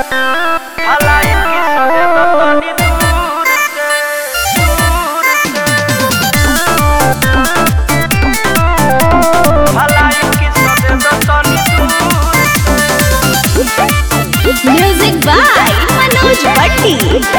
भलाई की सजे तो तनी दूर से भलाई की सजे तो तनी दूर म्यूजिक बाय मनोज भट्टी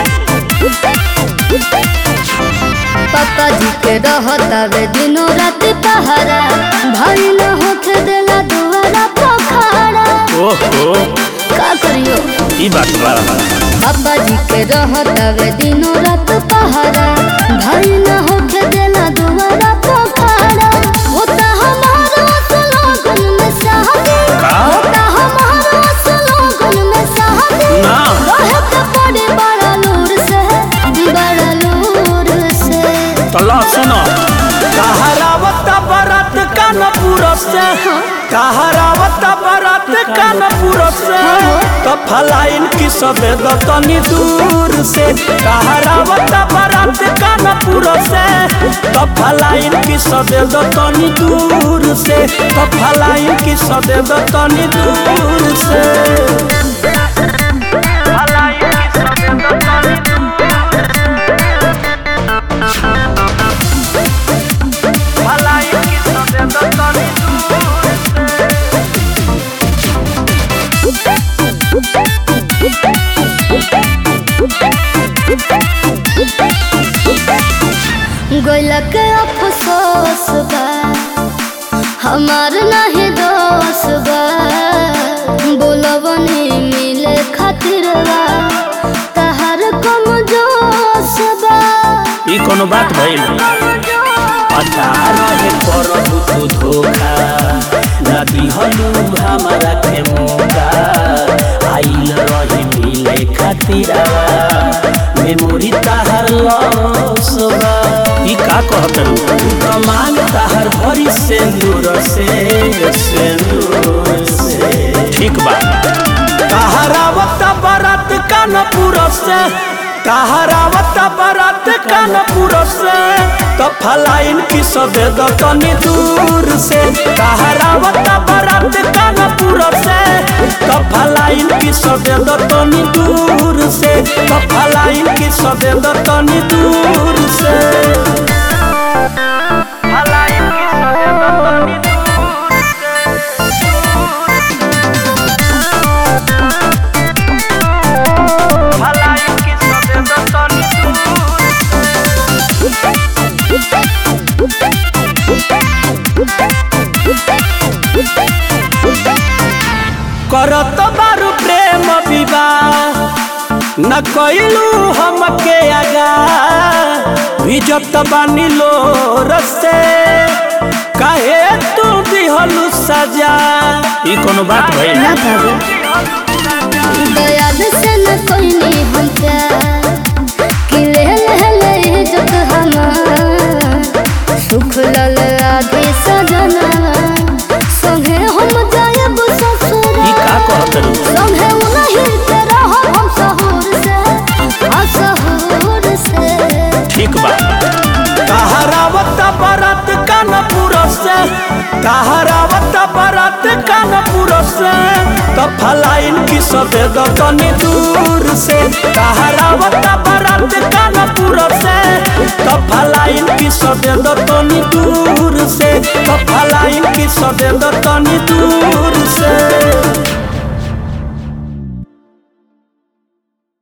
पापा जी के रहतावे दिनों रात पहरा भाई न होके देला दुआरा पोखरा ओहो का करियो ई बात बा पापा जी के रहतावे दिनों रात पहरा भाई न होके देला दुआरा पोखरा होता हमारा सलोगन में शादी का? होता हमारा सलोगन में शादी ना। रहे के पड़े बड़ा लूर से बड़ा लूर से तल्ला सुनो कहरावत बरत कानपुर से कहरावत बरत कानपुर से तो फलाइन की सबे दतनी दूर से कहरावत बरत कानपुर से तो फलाइन की सबे दतनी दूर से तो फलाइन की सबे दतनी दूर से फलाइन की सबे दतनी भलाई की सजे तो तनी दूर से गोइला के अफसोस बा हमार नहीं दोष बा बोलबनी मिले खातिर बा तहार कम जोश बा ई कोनो बात भइल अच्छा रहे करबू तू धोखा ना दिहलू हमारा के मौका आइल रही मिले खातिरा मेमोरी ताहर लॉस बा ई का कहत रू कमान ताहर भरी सेंदूर से सेंदूर से ठीक बा कहरावत बरत कानपुर से कहरावत बरत कानपुर से तो फलाइन की सबे दतनी दूर से कहरावत बरत कानपुर से तो फलाइन की सबे दतनी दूर से तो फलाइन की सबे दतनी दूर से फलाइन की सबे दतनी दूर से भलाई की सबे दतनी दूर करत बारू प्रेम विवाह न कइलू हमके आगा भिजत बानी लो रसे काहे तू दिहलू सजा ई कोनो बात भइल ना भाभी दयाल से न कोई नहीं हम प्यार कि ले ले ले इज्जत हमार सुख लल आगे सजना संगे हम जायब ई ससुरा का कहत रू संगे उनही के रहब हम सहूर से हाँ सहूर से ठीक बा कहरावत बरत कानपुर से कहरावत बरत कानपुर से तो फलाइन की सबे दतनी दूर से कहरावत बरत कानपुर से तो फलाइन की सबे दतनी दूर से तो फलाइन की सबे दतनी दूर